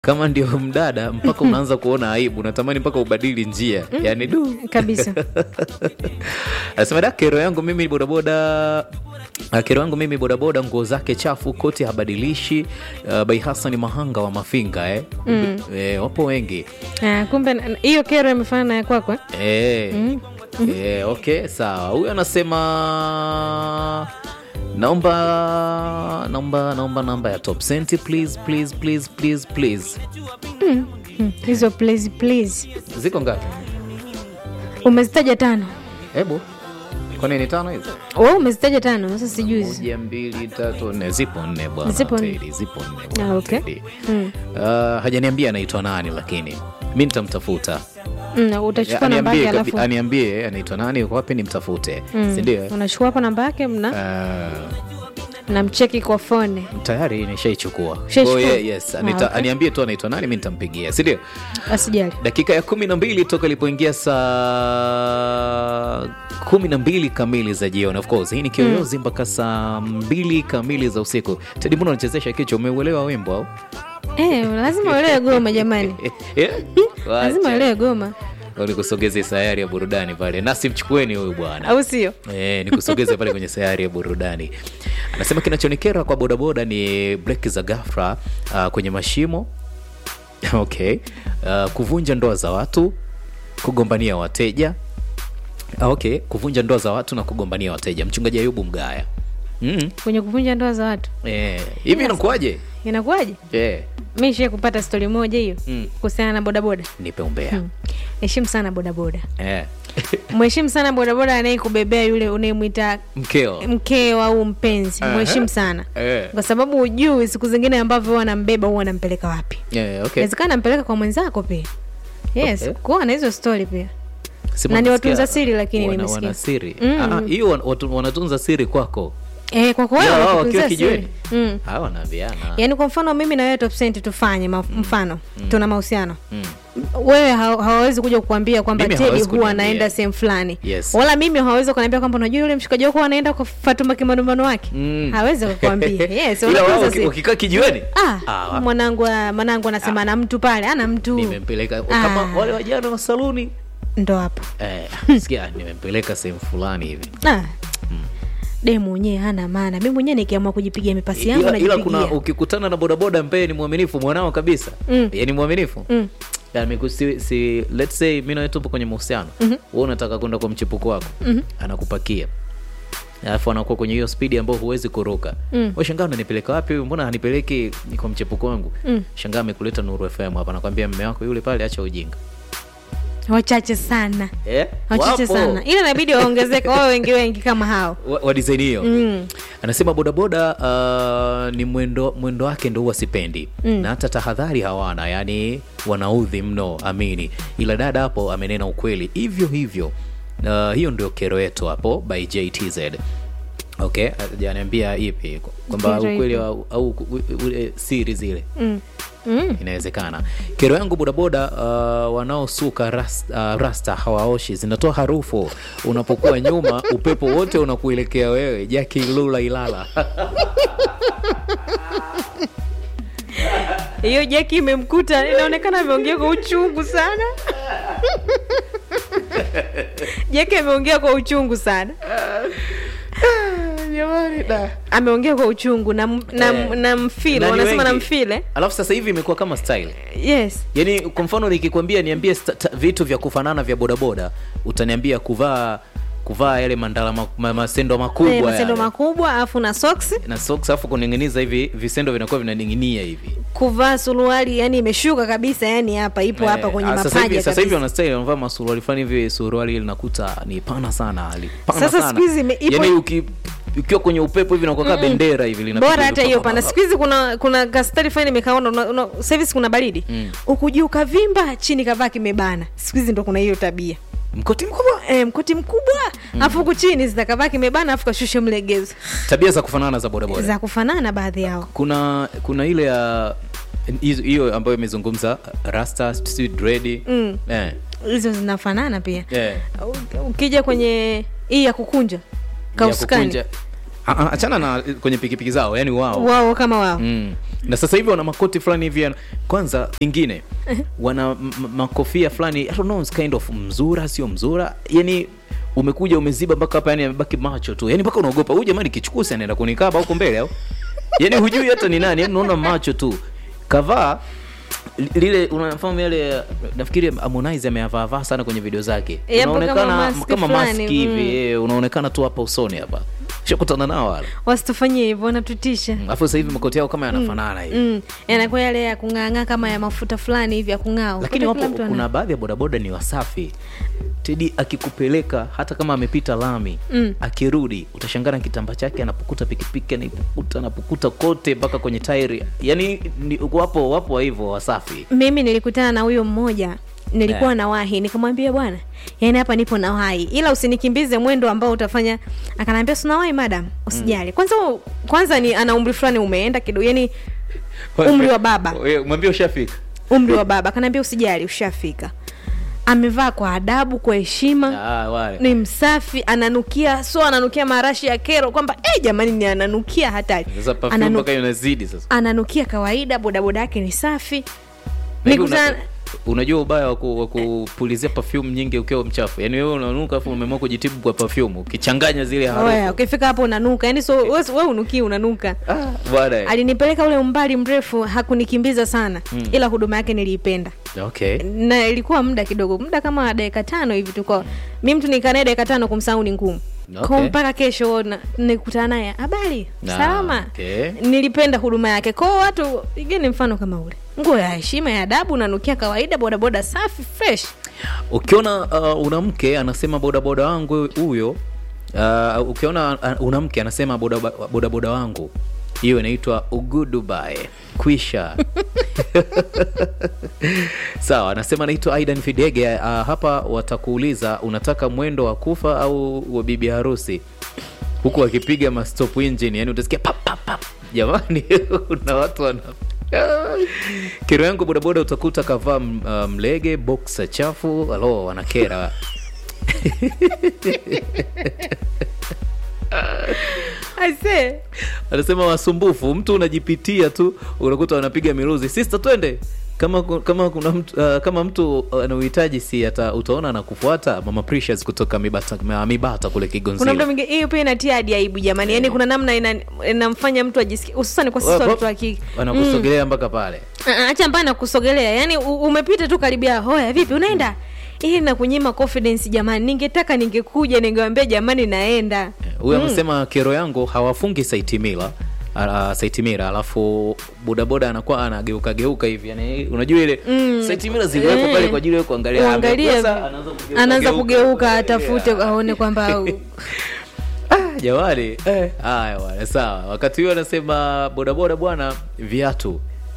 kama ndio mdada mpaka unaanza kuona aibu unatamani mpaka ubadili njia yani du kabisa anasema da kero yangu mimi bodaboda Ah, kero yangu mimi bodaboda nguo zake chafu koti habadilishi uh, bai hasani mahanga wa mafinga eh. Mm. Eh, wapo wengi Ah, kumbe na- hiyo kero imefanana na ya kwako eh? Eh, eh, okay sawa huyu anasema naomba naomba naomba namba ya top senti please please please please please Hmm, hizo please please ziko ngapi umezitaja tano hebu kwani ni tano hizo we umezitaja tano sasa sijui hizi. moja mbili tatu nne zipo nne bwana Zipo nne. Teddy, zipo nne Ah, bwana okay. Teddy. Mm. Uh, hajaniambia anaitwa nani lakini mi nitamtafuta Mm, utachukua namba aniambie, yake kabi- alafu aniambie anaitwa nani yuko wapi nimtafute Mm. sindio unachukua hapa namba yake mna uh, namcheki kwa fone tayari nishaichukua Ushaichukua? Oh, yeah, yes. Ah, Anita, okay. aniambie tu anaitwa nani mi nitampigia sindio asijali dakika ya kumi na mbili toka ilipoingia saa kumi na mbili kamili za jioni of course hii ni kiyoyozi mpaka saa mbili kamili za usiku tedi mbona unachezesha kichwa umeuelewa wimbo au eh, lazima uelewe goma jamani Yeah? lazima Wacha. uelewe goma nikusogeze sayari ya burudani pale nasi mchukueni huyu bwana au sio Eh, nikusogeze pale kwenye sayari ya burudani anasema kinachonikera kwa bodaboda ni breki za gafra uh, kwenye mashimo okay uh, kuvunja ndoa za watu kugombania wateja Ah, okay kuvunja ndoa za watu na kugombania wateja mchungaji ayubu mgaya mm. kwenye kuvunja ndoa za watu eh, hivi inakuwaje inakuwaje eh, mi shie kupata stori moja hiyo Mm. kuhusiana na bodaboda nipe umbea heshimu sana bodaboda eh. mheshimu sana bodaboda anayekubebea yule unayemwita mkeo mkeo au mpenzi Aha. mheshimu sana eh. kwa sababu hujui siku zingine ambavyo huwa anambeba huwa anampeleka wapi eh, okay. inawezekana anampeleka kwa mwenzako pia yes Okay. kuwa na hizo stori pia Sema na ni nasikia watunza siri lakini wana, nimesikia. wana siri Mm. Ah, hiyo wan- watu- wanatunza siri kwako eh, kwa kwa Ya, wewe wao wanakutunzia wakiwa siri. kijiweni mm. Ah, wanaambiana yaani kwa mfano mimi na wewe top Cent tufanye ma- mfano tuna mahusiano Mm. wewe ha- hawawezi kuja kukuambia kwamba Mimi tedi hawezi huwa kuniambia. anaenda sehemu fulani Yes. wala mimi hawawezi kuniambia kwamba unajua yule mshikaji wako anaenda kwa fatuma kimanumbano wake Mm. hawezi kukuambia yes, ila wanatunza wao waki- siri. wakikaa kijiweni Ah, Ah, wa- mwanangu ah, mwanangu anasema ana mtu pale ana mtu nimempeleka Ah. kama wale wajana wa saluni ndo hapo eh, sikia nimempeleka sehemu fulani hivi ah. de mwenyewe hana maana mi mwenyewe nikiamua kujipigia mipasi yangu ila, ila kuna najipigia ukikutana na bodaboda ambaye ni mwaminifu mwanao kabisa Mm. yani mwaminifu Mm. Yani, miku- si, si, let's say mi nawe tupo kwenye mahusiano mm-hmm. wewe unataka kwenda kwa mchepuko wako mm-hmm. anakupakia alafu anakuwa kwenye hiyo spidi ambayo huwezi kuruka Mm. we shangaa unanipeleka wapi huyu mbona hanipeleki kwa mchepuko wangu Mm. shangaa amekuleta nuru fm hapa nakwambia mme wako yule pale acha ujinga wachache sana eh? wachache Wapo. sana ila inabidi waongezeke wawe wengi wengi kama hao wa, wa design hiyo Mm. anasema bodaboda uh, ni mwendo mwendo wake ndo huwa sipendi Mm. na hata tahadhari hawana yani wanaudhi mno amini ila dada hapo amenena ukweli hivyo hivyo uh, hiyo ndio kero yetu hapo by jtz okay janiambia ipi kwamba Kero ukweli ipi? au, au u- ule siri zile mm. Mm. inawezekana kero yangu bodaboda uh, wanaosuka rasta, uh, rasta hawaoshi zinatoa harufu unapokuwa nyuma upepo wote unakuelekea wewe jaki lula ilala hiyo jeki imemkuta inaonekana ameongea kwa uchungu sana jeki ameongea kwa uchungu sana ameongea kwa uchungu na, m- na, Eh. na mfile Na ni wanasema na wengi. mfile alafu sasa hivi imekuwa kama style yes yaani kwa mfano nikikwambia niambie sta- ta- vitu vya kufanana vya bodaboda utaniambia kuvaa kuvaa yale mandala ma, ma, masendo makubwa Eh, masendo yale. makubwa alafu na soksi na socks alafu kuning'iniza hivi visendo vinakuwa vinaning'inia hivi kuvaa suruali yani imeshuka kabisa yani hapa ipo hapa Eh, kwenye ah, sasa hivi- mapaja sasa hivi kabisa. wanastyle wanavaa masuruali fulani hivi suruali ile nakuta ni pana sana li- pana Sasa sana. siku hizi ime- ipo- Yaani uki ukiwa kwenye upepo hivi nakuwa kama bendera hivi linapita bora hata hivi hiyo pa- pa- pana pa- siku hizi kuna kuna kastari fulani nimekaona una- una- sasa hivi si kuna baridi Mm. huku juu kavimba chini kavaa kimebana siku hizi ndo kuna hiyo tabia mkoti mkubwa e, mkoti mkubwa alafu huku chini zitakavaa kimebana alafu kashushe mlegezo tabia za kufanana za bodaboda za kufanana baadhi yao kuna kuna ile ya hizo- hiyo ambayo imezungumza rasta si dread Mm. eh, hizo zinafanana pia eh. U- ukija kwenye hii ya kukunja ya kauskani kukunja Ah, ah, achana na kwenye pikipiki zao yani wao wao kama wao mm. na sasa hivi wana makoti fulani hivi ya- kwanza ingine wana m- m- makofia fulani I don't know, it's kind of mzura sio mzura yani umekuja umeziba mpaka hapa yani amebaki macho tu yani mpaka unaogopa huyu jamani kichukusi anaenda kunikaba huko mbele au yani hujui hata ni nani yani unaona macho tu kavaa li- lile unafahamu yale nafikiri Harmonize ameyavaavaa sana kwenye video zake Eh, hapo kama unaonekana mask kama fulani, maski hivi mm. eh, unaonekana tu hapa usoni hapa shakutana nao wala wasitufanyie hivyo wanatutisha alafu sasa hivi makoti yao kama yanafanana hivi mm. yanakuwa yale ya kung'aang'aa kama ya mafuta fulani hivi ya kung'aa lakini Ukuta kila wapo mtu ana- kuna baadhi ya bodaboda ni wasafi tedi akikupeleka hata kama amepita lami Mm. akirudi utashangana kitamba chake anapukuta pikipiki anaipukuta anapukuta kote mpaka kwenye tairi yani ni, wapo wapo wa hivyo wasafi mimi nilikutana na huyo mmoja nilikuwa Eh. nawahi nikamwambia bwana yani hapa nipo nawahi ila usinikimbize mwendo ambao utafanya akanaambia sunawahi madam usijali kwanza kwanza ni ana umri fulani umeenda kidogo yani umri wa baba Wewe, mwambie ushafika umri wa baba akanaambia usijali ushafika amevaa kwa adabu kwa heshima ah, wale ni msafi ananukia so ananukia marashi ya kero kwamba eh jamani ni ananukia hatari sasa perfume Ananu- mpaka inazidi sasa ananukia kawaida bodaboda yake ni safi Maybe nikutana una, unajua ubaya wa ku- wa kupulizia perfume nyingi ukiwa mchafu yaani wewe unanuka afu umeamua kujitibu kwa perfume ukichanganya zile Oya, harufu ukifika hapo unanuka yani so we, we unukii unanuka ah, bwana alinipeleka ule umbali mrefu hakunikimbiza sana mm. ila huduma yake niliipenda okay na ilikuwa muda kidogo muda kama dakika tano hivi tuko mi mtu nikanae dakika tano kumsahau ni ngumu Okay. Kwa mpaka kesho na- nikutana naye habari Ah, salama okay. nilipenda huduma yake kwao watu igeni mfano kama ule nguo ya heshima ya adabu unanukia kawaida bodaboda safi fresh ukiona uh, una mke anasema bodaboda wangu huyo uh, ukiona uh, una mke anasema bodaboda boda boda wangu hiyo inaitwa ugudubae kwisha sawa anasema anaitwa aidan fidege uh, hapa watakuuliza unataka mwendo wa kufa au wa bibi harusi huku wakipiga mastop engine yani utasikia pap, pap, pap. jamani kuna watu wana kero yangu bodaboda utakuta kavaa m- uh, mlege boksa chafu alo wanakera Aisee. anasema wasumbufu mtu unajipitia tu unakuta wanapiga miruzi sister twende kama ku- kama kuna mtu uh, kama mtu ana uhitaji si hata utaona anakufuata mama precious kutoka mibata ma- mibata kule kuna mda kigonzile mwingine hiyo pia inatia hadi aibu jamani yaani kuna namna ina- inamfanya mtu ajisikie hususani kwa sisi watoto wa kike wanakusogelea mpaka pale Ah, ah, acha mbaya na kusogelea yaani u- umepita tu karibia hoya vipi unaenda ili na kunyima confidence jamani ningetaka ningekuja ningewambia jamani naenda huyo amesema kero yangu hawafungi saitimila uh, saitimira alafu bodaboda anakuwa anageuka geuka hivi yani unajua ile Mm. saitimira ziliwekwa Eh. pale kwa ajili ya kuangalia uangalie Amekosa, anaanza kugeuka- anaanza geuka. kugeuka atafute aone kwamba Ah, jamani eh, haya bwana sawa wakati huo anasema bodaboda bwana viatu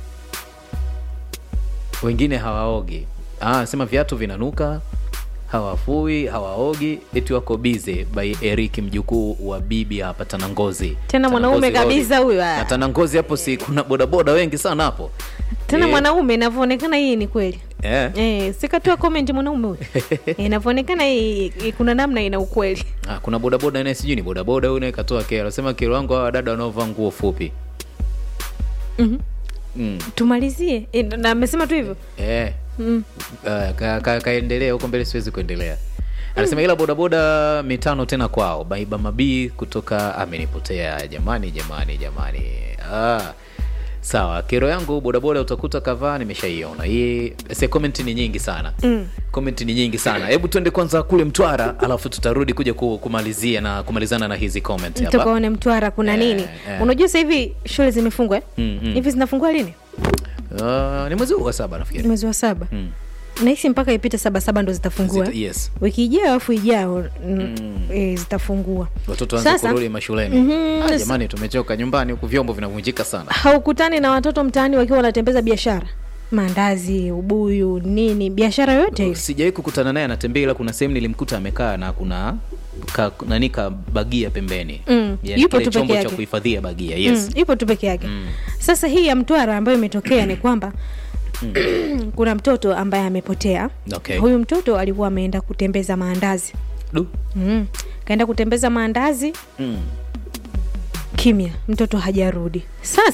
wengine hawaogi ah, anasema viatu vinanuka hawafui hawaogi eti wako bize by eric mjukuu wa bibi hapa tanangozi Tena mwanaume Tanangozi Road. kabisa huyu, ah. na tanangozi hapo si kuna bodaboda wengi sana hapo tena Eh, mwanaume inavyoonekana hii ni kweli eh. Eh, sikatoa comment mwanaume huyu Eh, inavyoonekana hii hii kuna namna ina ukweli Ah, kuna bodaboda naye sijui ni bodaboda huyu naye katoa kero sema kero wangu hawa dada wanaovaa nguo fupi Mhm. mm. tumalizie Eh, na amesema tu hivyo eh. mm. Uh, ka, ka, kaendelea huko mbele siwezi kuendelea anasema ila bodaboda mitano tena kwao baiba mabii kutoka amenipotea jamani jamani jamani ah. sawa kero yangu bodaboda utakuta kavaa nimeshaiona hii se comment ni nyingi sana Mm. comment ni nyingi sana hebu tuende kwanza kule mtwara alafu tutarudi kuja ku- kumalizia na kumalizana na hizi comment hapa tukaone mtwara kuna Eh, nini eh. unajua sasa hivi shule zimefungwa eh? Mm, mm. hivi zinafungua lini uh, ni mwezi huu wa saba nafikiri mwezi wa saba Mm. nahisi mpaka ipite saba saba ndo zitafungua Zita- yes wiki ijayo alafu ijao mm. e, zitafungua watoto waanze Sasa- kurudi mashuleni Mhm, ah, sasa- jamani tumechoka nyumbani huku vyombo vinavunjika sana haukutani na watoto mtaani wakiwa wanatembeza biashara maandazi ubuyu nini biashara yote ile sijawai kukutana naye anatembea ila kuna sehemu nilimkuta amekaa na kuna ka, nani ka bagia pembeni Mm, yani yupo kile tu peke chombo cha yake. kuhifadhia bagia yes mm, ipo tu peke yake Mm. sasa hii ya mtwara ambayo imetokea ni kwamba kuna mtoto ambaye amepotea Okay. huyu mtoto alikuwa ameenda kutembeza maandazi Du. mm. kaenda kutembeza maandazi Mm. kimya mtoto hajarudi sasa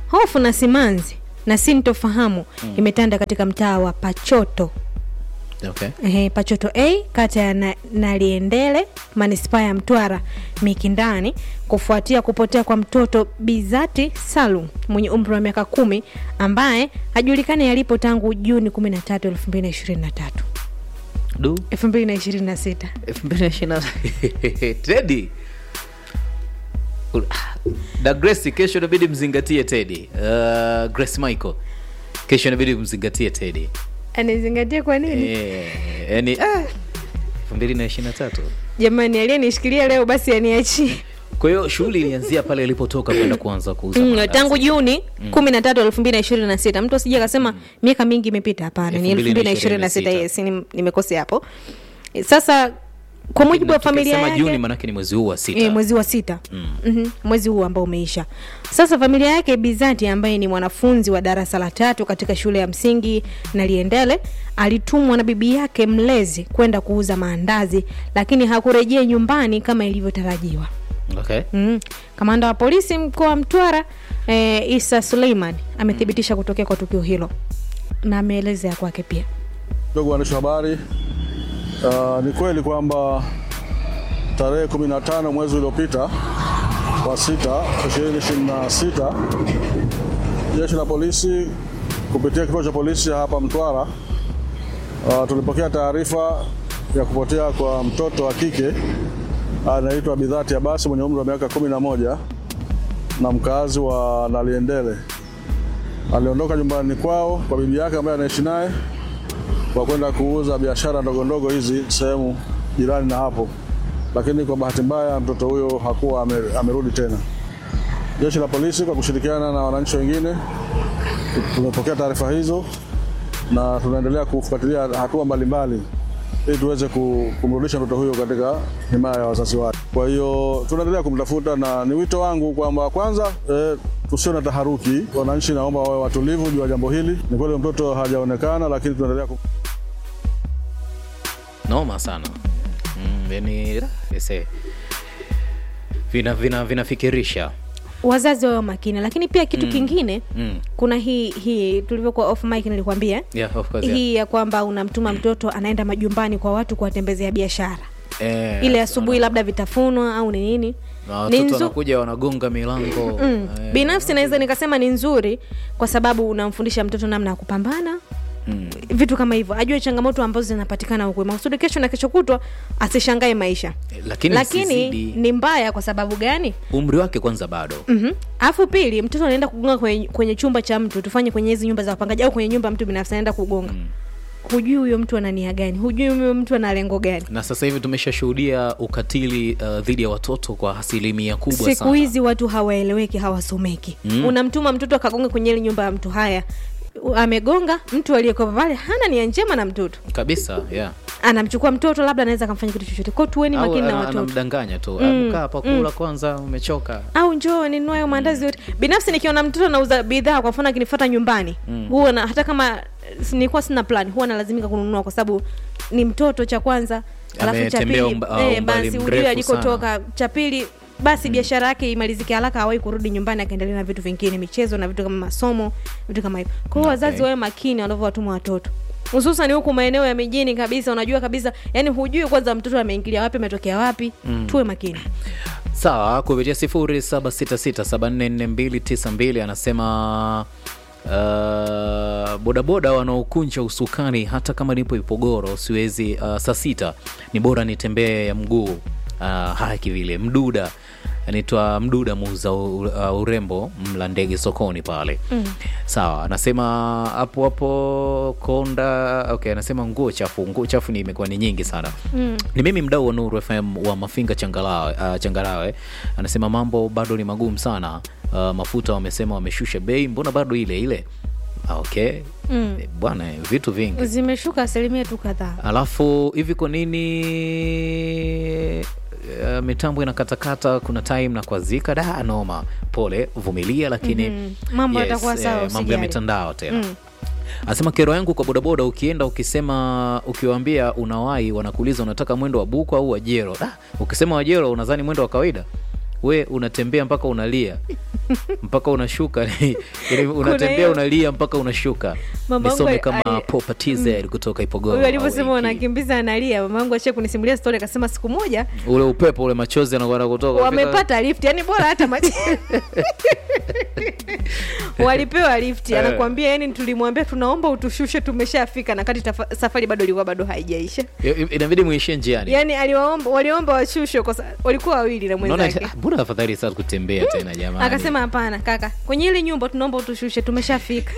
hofu na simanzi na sintofahamu imetanda katika mtaa wa pachoto okay. Ehe, Pachoto A kata ya na, Naliendele manispaa ya Mtwara Mikindani kufuatia kupotea kwa mtoto Bizati Salum mwenye umri wa miaka kumi ambaye hajulikani alipo tangu Juni 13, 2023 du 2026. 2020 Teddy da Grace kesho inabidi mzingatie Teddy uh, Grace Michael kesho inabidi mzingatie Teddy Anizingatia kwa nini? eh, yani ah, 2023 Jamani, aliyenishikilia leo basi aniachie. kwa hiyo shughuli ilianzia pale ilipotoka kwenda kuanza kuuza Mm, mandazi. tangu Juni kumi na tatu elfu mbili na ishirini na sita mtu asije akasema miaka mingi imepita. Hapana, ni elfu mbili na ishirini na sita 2026. yes, ni- nimekosea hapo. Sasa kwa mujibu wa Na familia tukisema yake Juni manake ni mwezi huu wa sita E, mwezi wa sita mm-hmm. mwezi huu ambao umeisha sasa familia yake bizati ambaye ni mwanafunzi wa darasa la tatu katika shule ya msingi naliendele alitumwa na bibi yake mlezi kwenda kuuza maandazi lakini hakurejea nyumbani kama ilivyotarajiwa okay. mm. kamanda wa polisi mkoa wa mtwara e, isa suleiman amethibitisha kutokea kwa tukio hilo na ameelezea kwake pia Ndugu waandishi wa habari, uh, ni kweli kwamba tarehe 15 mwezi uliopita wa sita 2026 jeshi la polisi kupitia kituo cha polisi hapa Mtwara uh, tulipokea taarifa ya kupotea kwa mtoto wa kike anaitwa Bidhati Abasi mwenye umri wa miaka 11 na mkazi wa Naliendele. Aliondoka nyumbani kwao kwa bibi yake ambaye anaishi naye kwa kwenda kuuza biashara ndogo ndogo hizi sehemu jirani na hapo, lakini kwa bahati mbaya mtoto huyo hakuwa ame, amerudi tena. Jeshi la polisi kwa kushirikiana na wananchi wengine tumepokea taarifa hizo na tunaendelea kufuatilia hatua mbalimbali ili tuweze ku- kumrudisha mtoto huyo katika himaya ya wazazi wake. Kwa hiyo tunaendelea kumtafuta, na ni wito wangu kwamba kwanza eh, tusio na taharuki. Wananchi naomba wawe watulivu juu ya jambo hili. Ni kweli mtoto hajaonekana, lakini tunaendelea ku noma sana mm, yani ese vina vina vinafikirisha wazazi wawe makini lakini pia kitu kingine mm. kuna hii hii tulivyokuwa off mic nilikwambia yeah, of course, yeah. hii ya kwamba unamtuma mtoto anaenda majumbani kwa watu kuwatembezea biashara Eh, ile asubuhi labda vitafunwa au ni nini na Ni watoto nzu- wanakuja wanagonga milango mm. eh, binafsi naweza nikasema ni nzuri kwa sababu unamfundisha mtoto namna ya kupambana mm. vitu kama hivyo ajue changamoto ambazo zinapatikana huku makusudi kesho na kesho kutwa asishangae maisha lakini, lakini lakini ni mbaya kwa sababu gani umri wake kwanza bado Mhm. alafu pili mtoto anaenda kugonga kwenye, kwenye chumba cha mtu tufanye kwenye hizi nyumba za wapangaji au kwenye nyumba ya mtu binafsi anaenda kugonga hujui huyo mtu ana nia gani hujui huyo mtu ana lengo gani na sasa hivi tumeshashuhudia ukatili uh, dhidi ya watoto kwa asilimia kubwa siku sana hizi watu hawaeleweki hawasomeki mm. unamtuma mtoto akagonga kwenye ile nyumba ya mtu haya U- amegonga mtu aliyekopa pale hana nia njema na mtoto kabisa yeah. anamchukua mtoto labda anaweza akamfanya kitu chochote kwao tuweni au makini na ana- watoto anamdanganya tu mm. kaa hapa kula kwanza umechoka au njoo ninunue hayo maandazi yote binafsi nikiona mtoto anauza bidhaa kwa mfano akinifuata nyumbani mm. huwa na hata kama eh, nilikuwa sina plan huwa nalazimika kununua kwa sababu ni mtoto cha kwanza alafu cha Ametembea pili umba- eh, umbali basi mrefu ujue alikotoka cha pili basi biashara yake imalizike haraka awai kurudi nyumbani akaendelea na vitu vingine michezo na vitu kama masomo vitu kama hivyo kwa hiyo Okay. wazazi wawe makini wanavyowatuma watoto hususan huku maeneo ya mijini kabisa unajua kabisa yani hujui kwanza mtoto ameingilia wapi ametokea wapi mm. tuwe makini sawa kupitia 0766744292 anasema uh, bodaboda wanaokunja usukani hata kama nipo ipogoro siwezi uh, saa sita ni bora nitembee ya mguu uh, haki vile mduda anaitwa mduda muuza u- uh, urembo mla ndege sokoni pale mm. sawa anasema hapo hapo konda okay anasema nguo chafu nguo chafu ni imekuwa ni nyingi sana mm. ni mimi mdau wa nuru fm wa mafinga changalawe, uh, changarawe anasema mambo bado ni magumu sana uh, mafuta wamesema wameshusha bei mbona bado ile ile Ah, okay mm. bwana vitu vingi zimeshuka asilimia tu kadhaa alafu hivi kwa nini uh, mitambo inakatakata kuna time na kuazika da noma pole vumilia lakini Mhm. Mambo yatakuwa sawa, mambo ya usijali. mitandao tena anasema kero yangu kwa bodaboda ukienda ukisema ukiwaambia unawahi wanakuuliza unataka mwendo wa buku au wajero da, ukisema wajero unadhani mwendo wa kawaida we unatembea mpaka unalia mpaka unashuka yani unatembea hiyo- unalia mpaka unashuka Mama nisome yangu kama ali- Popa TZ kutoka Ipogoro huyu alivyosema wiki. unakimbiza analia mama yangu ashia kunisimulia stori akasema siku moja ule upepo ule machozi anakwenda kutoka wamepata lift yani bora hata maji walipewa lift Eh. anakuambia yani tulimwambia tunaomba utushushe tumeshafika na kati tafa- safari bado ilikuwa bado haijaisha I- i- inabidi muishie njiani yani aliwaomba waliomba washushwe kwa sa- walikuwa wawili na Unaona, mwenzake ah, mbona afadhali sasa kutembea tena jamani akasema hapana kaka kwenye ile nyumba tunaomba utushushe tumeshafika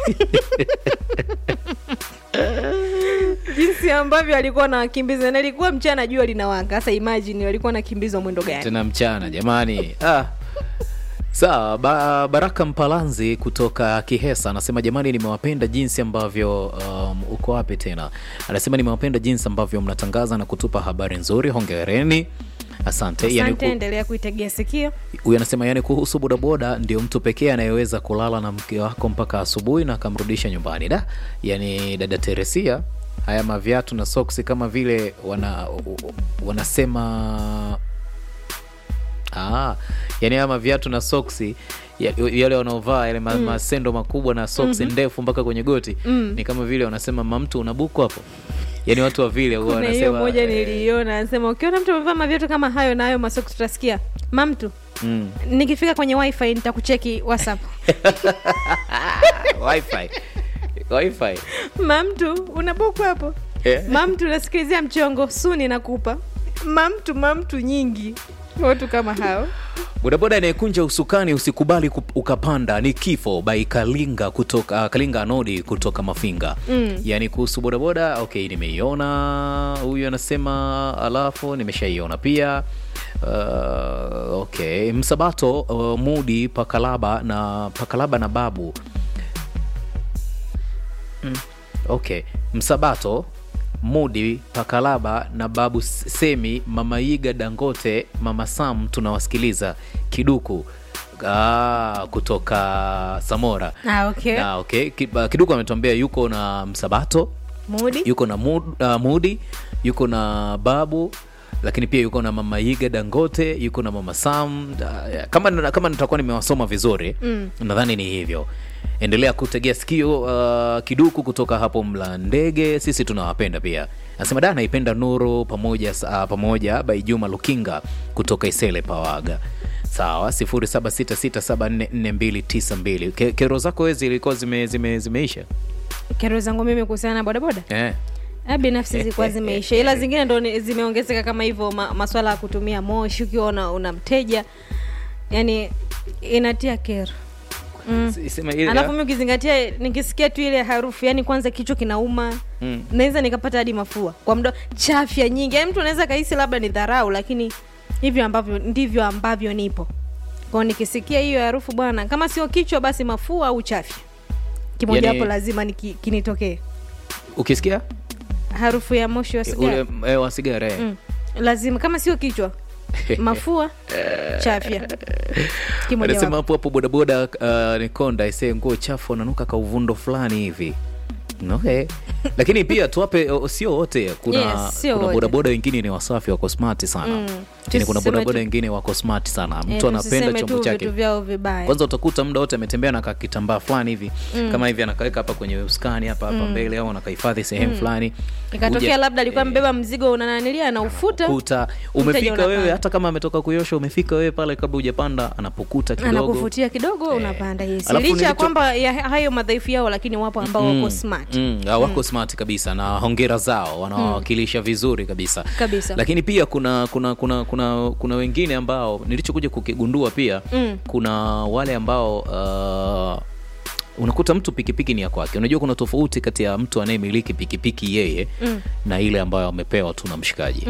jinsi ambavyo alikuwa nawakimbiza na ilikuwa mchana jua linawaka sasa imagine walikuwa nakimbizwa mwendo gani tena mchana jamani ah. sawa ba, baraka mpalanzi kutoka kihesa anasema jamani nimewapenda jinsi ambavyo um, uko wapi tena anasema nimewapenda jinsi ambavyo mnatangaza na kutupa habari nzuri hongereni asante yani, asante ku, endelea kuitegea sikio huyu anasema yani kuhusu bodaboda ndio mtu pekee anayeweza kulala na mke wako mpaka asubuhi na akamrudisha nyumbani da yani dada teresia haya maviatu na soksi kama vile wana wanasema Ah, yani haya maviatu na soksi ya- yale wanaovaa yale ma, masendo makubwa na soksi ndefu mpaka kwenye goti ni kama vile wanasema mamtu unabuku hapo yani watu wa vile huwa kuna hiyo wanasema moja eh, niliiona anasema ukiona mtu amevaa maviatu kama hayo na hayo masoksi tutasikia mamtu mm. nikifika kwenye wifi nitakucheki whatsapp wifi wifi mamtu unabuku hapo Eh. mamtu nasikilizia mchongo suni nakupa mamtu mamtu nyingi watu kama hao bodaboda anayekunja usukani usikubali ku- ukapanda ni kifo by kalinga kutoka uh, kalinga anodi kutoka mafinga mm. yaani kuhusu bodaboda okay nimeiona huyu anasema alafu nimeshaiona pia uh, okay msabato uh, mudi pakalaba na pakalaba na babu okay msabato mudi pakalaba na babu semi mama iga dangote mama sam tunawasikiliza kiduku ah, kutoka samora ah, okay. na okay Ki- ah, kiduku ametuambia yuko na msabato mudi yuko na Mud, uh, mudi yuko na babu lakini pia yuko na mama iga dangote yuko na mama sam uh, kama, kama nitakuwa nimewasoma vizuri mm. nadhani ni hivyo endelea kutegea sikio uh, kiduku kutoka hapo mla ndege sisi tunawapenda pia nasema da naipenda nuru pamoja uh, pamoja by juma lukinga kutoka isele pawaga sawa 0766744292 Ke, kero zako wezi zilikuwa zime, zime, zimeisha kero zangu mimi kuhusiana na bodaboda eh. Ah, binafsi zilikuwa zimeisha ila zingine ndo ni- zimeongezeka kama hivyo ma, maswala ya kutumia moshi ukiwa una, una mteja yani inatia kero mm. Sema ile- alafu mi ukizingatia nikisikia tu ile harufu yani kwanza kichwa kinauma Mm. naweza nikapata hadi mafua kwa mdo chafya nyingi yani mtu anaweza kahisi labda ni dharau lakini hivyo ambavyo ndivyo ambavyo nipo kwao nikisikia hiyo harufu bwana kama sio kichwa basi mafua au chafya kimoja Yani- hapo lazima niki- kinitokee ukisikia harufu ya moshi wa sigara ule eh, wa sigara eh. mm. lazima kama sio kichwa mafua chafya kimoja anasema wapo. hapo hapo bodaboda uh, nikonda isee nguo chafu ananuka kauvundo fulani hivi okay lakini pia tuwape o- sio wote kuna, Yes, sio kuna wote. bodaboda wengine ni wasafi wako smart sana Mm. Yaani kuna Tusiseme bodaboda tu- wengine wako smart sana Eh, mtu anapenda tusiseme chombo tu chake vitu vyao vibaya kwanza utakuta muda wote ametembea na kakitambaa fulani hivi kama hivi anakaweka hapa kwenye uskani hapa hapa mbele au anakahifadhi sehemu fulani ikatokea Kuja- labda alikuwa eh, mbeba mzigo unananilia anaufuta kuta umefika unapanda. wewe hata kama ametoka kuyosha umefika wewe pale kabla hujapanda anapukuta kidogo anakuvutia kidogo unapanda yes. Alafu licha ya nilicho- kwamba ya hayo madhaifu yao lakini wapo ambao wako smart Mm, ah, wako smart kabisa na hongera zao wanawakilisha vizuri kabisa Kabisa. lakini pia kuna kuna kuna kuna, kuna wengine ambao nilichokuja kukigundua pia Mm. kuna wale ambao uh, unakuta mtu pikipiki ni ya kwake unajua kuna tofauti kati ya mtu anayemiliki pikipiki yeye Mm. na ile ambayo amepewa tu na mshikaji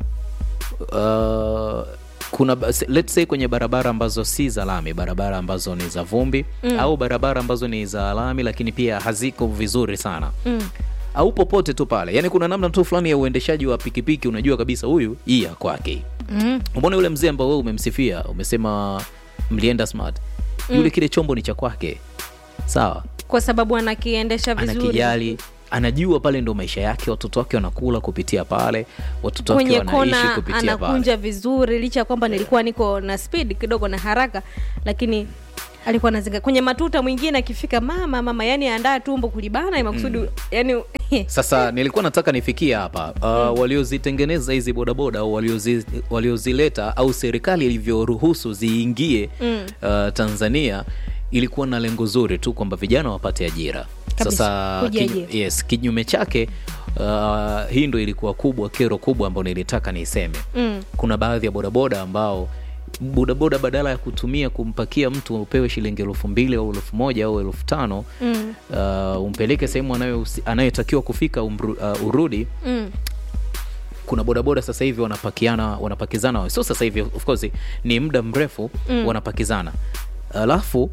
uh, kuna ba- se- let's say kwenye barabara ambazo si za lami barabara ambazo ni za vumbi mm. au barabara ambazo ni za lami lakini pia haziko vizuri sana Mm. au popote tu pale yani kuna namna tu fulani ya uendeshaji wa pikipiki unajua kabisa huyu hii ya kwake Mm. umeona yule mzee ambao wewe umemsifia umesema mlienda smart yule kile chombo ni cha kwake sawa kwa sababu anakiendesha vizuri anakijali anajua pale ndo maisha yake watoto wake wanakula kupitia pale watoto wake kwenye wanaishi kona kupitia pale anakunja vizuri licha ya kwamba nilikuwa niko na speed kidogo na haraka lakini alikuwa anazinga kwenye matuta mwingine akifika mama mama yani andaa tumbo kulibana mm. makusudi yani sasa nilikuwa nataka nifikie hapa uh, waliozitengeneza hizi bodaboda au waliozi, waliozileta au serikali ilivyoruhusu ziingie mm. uh, tanzania ilikuwa na lengo zuri tu kwamba vijana wapate ajira Kabisa, sasa kujiajiri. kinyu, yes, kinyume chake uh, hii ndo ilikuwa kubwa kero kubwa ambayo nilitaka niiseme Mm. kuna baadhi ya bodaboda ambao bodaboda badala ya kutumia kumpakia mtu upewe shilingi elfu mbili au elfu moja au elfu tano mm. uh, umpeleke sehemu anayo- anayotakiwa kufika umru, uh, urudi Mm. kuna bodaboda sasa hivi wanapakiana wanapakizana sio sasa hivi of course ni muda mrefu mm. wanapakizana alafu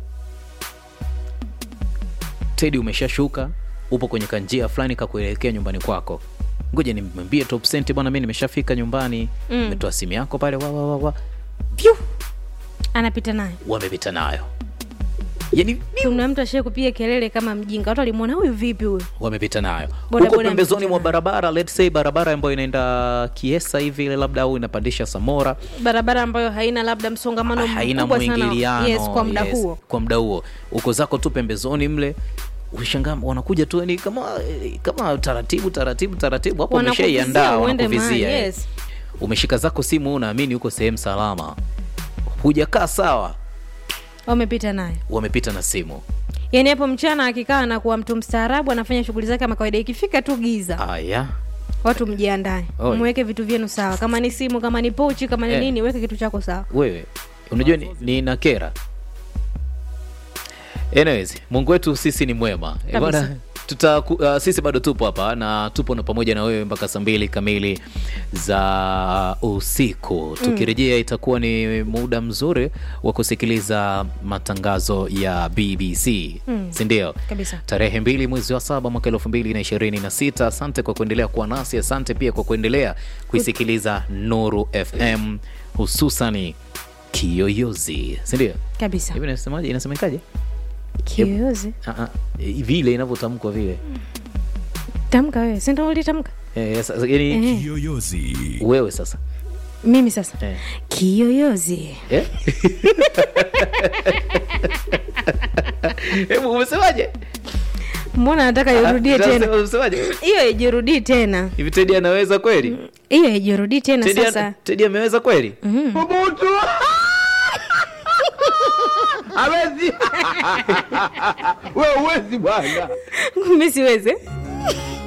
tedi umeshashuka upo kwenye kanjia fulani kakuelekea nyumbani kwako ngoja nimwambie top cent bwana mi nimeshafika nyumbani Mm. umetoa simu yako pale wa, wa, wa, wa. Pyu! anapita naye wamepita nayo yani kuna mtu ashie kupiga kelele kama mjinga watu walimwona huyu vipi huyu wamepita nayo Boda huko boda pembezoni amepita mwa nayo. barabara let's say barabara ambayo inaenda kiesa hivi ile labda au inapandisha samora barabara ambayo haina labda msongamano haina mkubwa sana mwingiliano yes, kwa muda yes, huo kwa muda huo uko zako tu pembezoni mle ushangaa wanakuja tu ni kama kama taratibu taratibu taratibu hapo Wanakuvizia umeshaiandaa uende mahali, wanakuvizia eh. yes. umeshika zako simu unaamini uko sehemu salama hujakaa sawa wamepita naye wamepita na simu yaani hapo mchana akikaa na kuwa mtu mstaarabu anafanya shughuli zake kama kawaida ikifika tu giza aya watu mjiandae Oi. mweke vitu vyenu sawa kama ni simu kama ni pochi kama ni Eh. nini weke kitu chako sawa wewe unajua ni, ni na kera anyways mungu wetu sisi ni mwema Eh, Kabisa. bwana tuta uh, sisi bado tupo hapa na tupo na pamoja na wewe mpaka saa mbili kamili za usiku tukirejea itakuwa ni muda mzuri wa kusikiliza matangazo ya bbc mm. sindio kabisa tarehe mbili mwezi wa saba mwaka elfu mbili na ishirini na sita asante kwa kuendelea kuwa nasi asante pia kwa kuendelea kuisikiliza nuru fm hususani kiyoyozi sindio kabisa hivi nasemaje inasemekaje kiyoyozi Ah, ah, vile inavyotamkwa vile tamka wewe sindo ulitamka eh, sasa, yani Eh. Kiyoyozi. wewe sasa mimi sasa eh. kiyoyozi Eh? hebu umesemaje mbona nataka irudie Ah, tena umesemaje hiyo ijirudii tena hivi tedi anaweza kweli hiyo ijirudii tena Teddy sasa ana- tedi ameweza kweli Ubutu. Hawezi. Wewe uwezi bwana. mi siweze